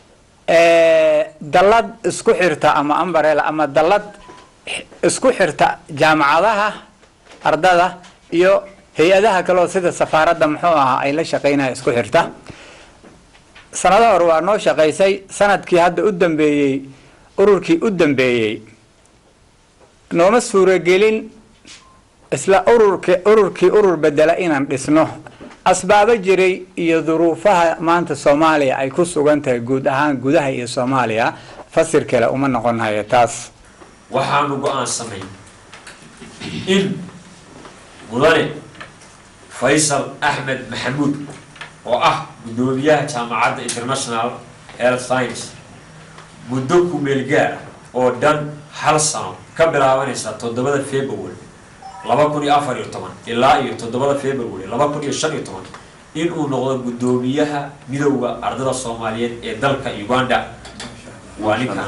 dallad isku xirta ama ambarel ama dallad isku xirta jaamacadaha ardada iyo hay-adaha kaleo sida safaaradda muxuu ahaa ay la shaqaynaya isku xirta sanado hore waa noo shaqaysay sanadkii hadda u dambeeyey ururkii u dambeeyey nooma suuragelin isla ururki ururkii urur bedela inaan dhisno asbaabo jiray iyo duruufaha maanta soomaaliya ay ku sugan tahay guud ahaan gudaha iyo soomaaliya fasir kale uma noqon hayo taas waxaanu go-aansanay in mudane faysal axmed maxamuud oo ah guddoomiyaha jaamacadda international health science muddo kumeelgaar oo dhan hal sano ka bilaabanaysa toddobada february laba kun iyo afar iyo toban ilaa iyo toddobada february laba kun iyo shan iyo toban inuu noqdo guddoomiyaha midowda ardada soomaaliyeed ee dalka uganda waa ninkan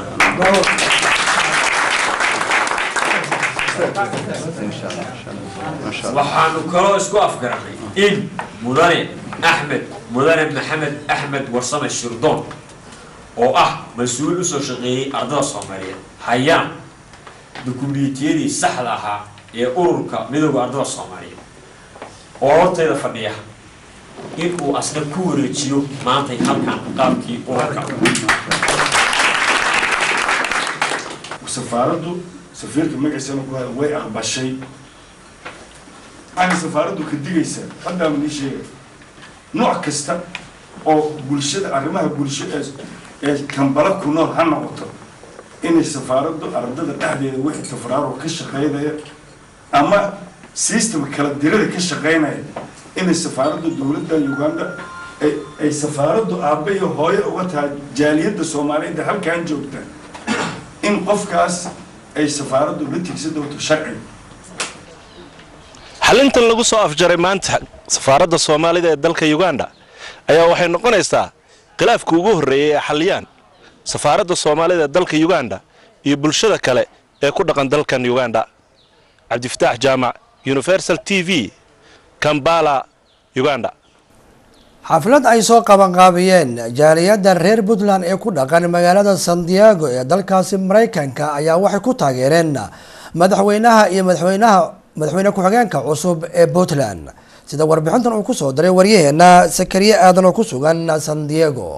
waxaanu kaloo isku afgaranay in mudane axmed mudane maxamed axmed warsame shirdoon oo ah mas-uul usoo shaqeeyey ardada soomaaliyeed hayaan dukumiintiyadii saxda ahaa ee ururka midowda ardada soomaaliyeed oo hortayda fadhiya in uu asna ku wareejiyo maantay halkan qaabkii ururka safaaraddu safiirka magaciisana ku haya way aqbashay waxay safaaraddu ka digaysaa haddaa manii sheegay nooc kasta oo bulshada arrimaha bulsho ee ee kambala ku nool ha noqoto inay safaaraddu ardada dhexdeeda wixii tafraaro ka shaqaynaya ama system kala dirada ka shaqaynaya inay safaaradda dowladda uganda ay ay safaaraddu aabbe iyo hooyo uga tahay jaaliyadda soomaaliyeed ee halkan joogta in qofkaas ay safaaraddu la tigsa doonto sharciga xalintan lagu soo afjaray maanta safaaradda soomaalida ee dalka uganda ayaa waxay noqonaysaa khilaafka ugu horreeyey ee xaliyaan safaaradda soomaalida ee dalka uganda iyo bulshada kale ee ku dhaqan dalkan uganda cabdifataax jaamac universal t v kambala uganda xaflad ay soo qabanqaabiyeen jaaliyadda reer puntland ee ku dhaqan magaalada san diego ee dalkaasi maraykanka ayaa waxay ku taageereen madaxweynaha iyo madaxweynaha madaxweyne ku-xigeenka cusub ee puntland sida warbixintan uu kusoo diray waryaheena sakariye aadan oo ku sugan san diego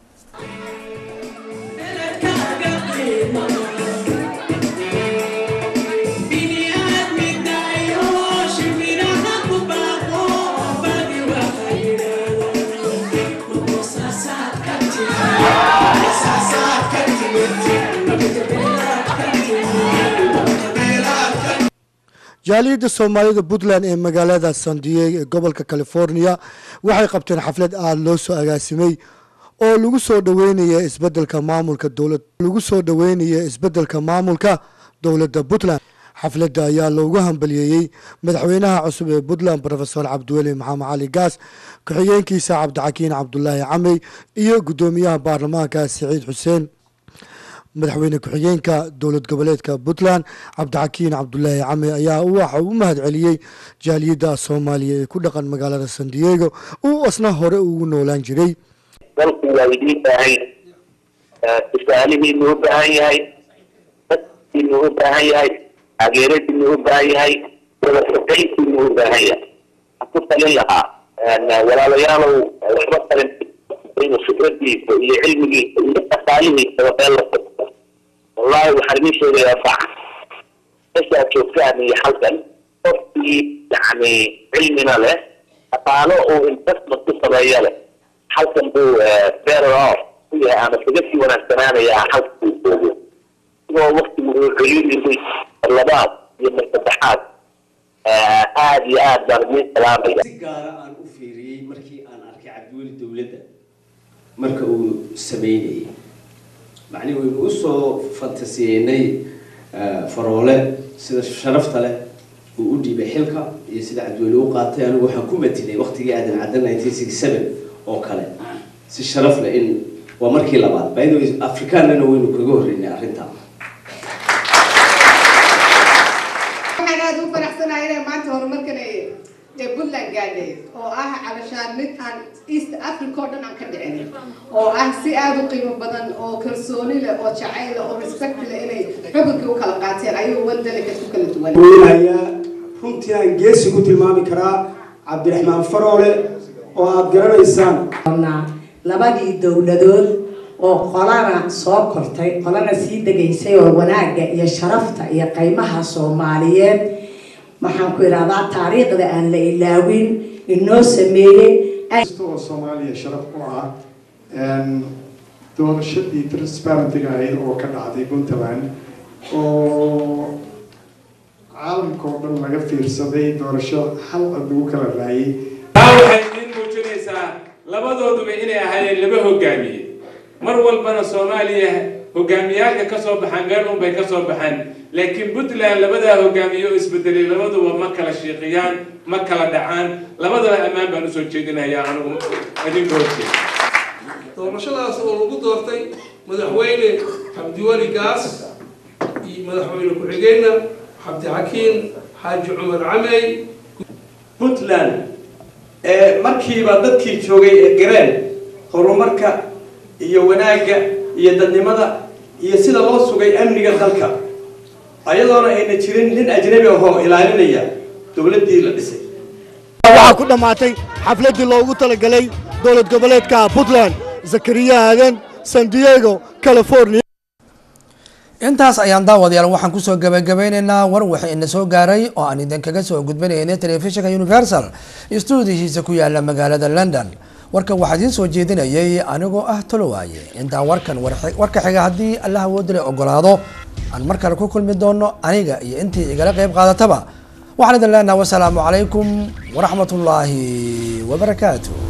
jaaliyadda soomaalida puntland ee magaalada san diego ee gobolka california waxay qabteen xaflad aada loo soo agaasimay oo lagu soo dhaweynaya isbedelka maamulka dowlad lagu soo dhaweynaya isbedelka maamulka dowladda puntland xafladda ayaa loogu hambaliyeeyey madaxweynaha cusub ee puntland rofesor cabdiweli maxamed cali gaas ku-xigeenkiisa cabdixakiin cabdulaahi camey iyo guddoomiyaha baarlamaanka siciid xuseen madaxweyne ku-xigeenka dowlad goboleedka puntland cabdixakiin cabdulaahi came ayaa waxa u mahad celiyey jaaliyadda soomaaliya ee ku dhaqan magaalada san diego uu asna hore ugu noolaan jiray dalku waa idiin baahan tusaalihiinu u baahan yahay dadkiinu u baahan yahay taageeradiinu u baahan yahay wada shaqayntiinu u baahan yahay waxaan ku talin lahaa walaalayaalow waxba talin inuu fikradiisa iyo cilmigiisa iyo dhaqaalihiisaba meel la fadhiyo wallahi waxaan idiin sheegayaa fac meesha aad joogtaan iyo halkan qofkii yani cilmina leh dhaqaalo uu investment ku sameeyo leh halkan buu better off ku yahay ama kaga sii wanaagsanaanayaa halka uu joogo isagoo waktigu uu celiyay labaad iyo mar saddexaad aad iyo aad baan idiin salaamaya si gaara aan u fiiriyey markii aan arkay cabdiweli dowladda marka uu sameynayay macnihi waynu u soo fantasiyeynay faroole sida sharafta leh uu u dhiibay xilka iyo sida cabdiweli u qaatay anigu waxaan ku matinay waqtigii aadan cadda nineteen sixty seven oo kale si sharaf leh in waa markii labaad by the way afrikaanana waynu kaga horreynay arrintaa waxaan aada u faraxsanahay inay maanta horumarkan ay ee puntland gaadhay oo ah calashaan mid aan east africa oo dhan aan ka dhicin oo ah si aada u qiimo badan oo kalsooni leh oo jacayl leh oo respect leh inay xukunkii u kala qaateen ayuu waddanka ku kala duwan weynayaa runtii aan geesi ku tilmaami karaa cabdiraxmaan faroole oo aada garanaysaan labadii dowladood oo qolana soo kortay qolana sii degaysay oo wanaagga iyo sharafta iyo qaymaha soomaaliyeed waxaan ku idhahdaa taariikhda aan la ilaawin inoo sameeyey oo soomaaliya sharaf u ah doorashadii transparentiga ahayd oo ka dhacday puntland oo caalamka oo dhan laga fiirsaday doorasho hal cod lagu kala raayay taa waxay idiin muujinaysaa labadooduba inay ahaayeen laba hogaamiye mar walbana soomaaliya hogaamiyaalka ka soo baxaan meel unbay ka soo baxaan laakiin puntland labadaa hogaamiye oo isbedelay labaduba ma kala shiiqiyaan ma kala dhacaan labadaba ammaan baan usoo jeedinayaa anigu idinka horteed doorashadaas oo lagu doortay madaxweyne cabdiweli gaas iyo madaxweyne ku-xigeenna cabdixakiin xaaji cumar camey puntland ee markiiba dadkii joogay ee gareen horumarka iyo wanaagga iyo dadnimada iyo sida loo sugay amniga dalka ayadoona ayna jirin nin ajnabi ahoo ilaalinaya dowladdii la dhisay waxaa ku dhammaatay xafladdii loogu talagalay dowlad goboleedka puntland zakariya aadan san diego california intaas ayaan daawadayaal waxaan kusoo gabagabeyneynaa war wixii ina soo gaaray oo aan idinkaga soo gudbinaynay telefishinka universal stuudihiisa ku yaala magaalada london warka waxaa idiin soo jeedinayay anigoo ah tolowaaye intaa warkan warka xiga haddii allah awoodale ogolaado aan mar kale ku kulmi doono aniga iyo intii igala qeyb qaadataba waxaan idin leenaha wasalaamu calaykum waraxmat ullaahi wabarakaatu